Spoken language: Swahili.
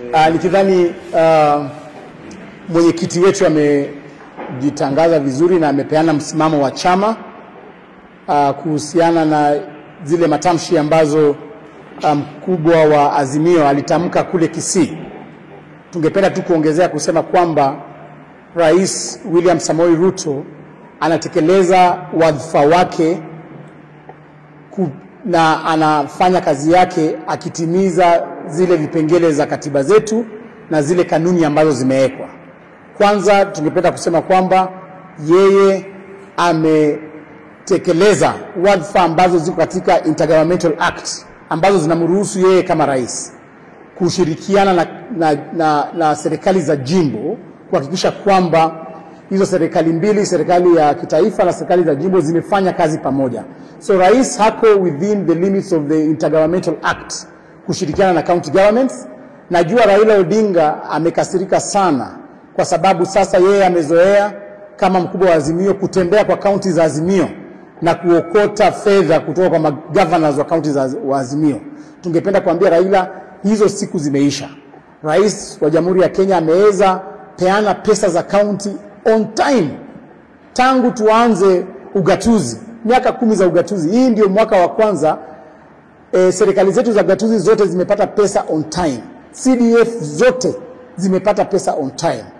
Uh, nikidhani uh, mwenyekiti wetu amejitangaza vizuri na amepeana msimamo wa chama uh, kuhusiana na zile matamshi ambazo mkubwa um, wa Azimio alitamka kule Kisii. Tungependa tu kuongezea kusema kwamba Rais William Samoei Ruto anatekeleza wadhifa wake ku, na anafanya kazi yake akitimiza zile vipengele za katiba zetu na zile kanuni ambazo zimewekwa. Kwanza tungependa kusema kwamba yeye ametekeleza wadhifa ambazo ziko katika Intergovernmental Act ambazo zinamruhusu yeye kama rais kushirikiana na, na, na, na serikali za jimbo kuhakikisha kwamba hizo serikali mbili, serikali ya kitaifa na serikali za jimbo zimefanya kazi pamoja. So rais hako within the limits of the Intergovernmental Act kushirikiana na county governments. Najua Raila Odinga amekasirika sana kwa sababu sasa yeye amezoea kama mkubwa wa Azimio kutembea kwa kaunti za Azimio na kuokota fedha kutoka kwa magovernors wa kaunti za wa Azimio. Tungependa kuambia Raila hizo siku zimeisha. Rais wa Jamhuri ya Kenya ameweza peana pesa za kaunti on time tangu tuanze ugatuzi, miaka kumi za ugatuzi. Hii ndio mwaka wa kwanza e, serikali zetu za ugatuzi zote zimepata pesa on time. CDF zote zimepata pesa on time.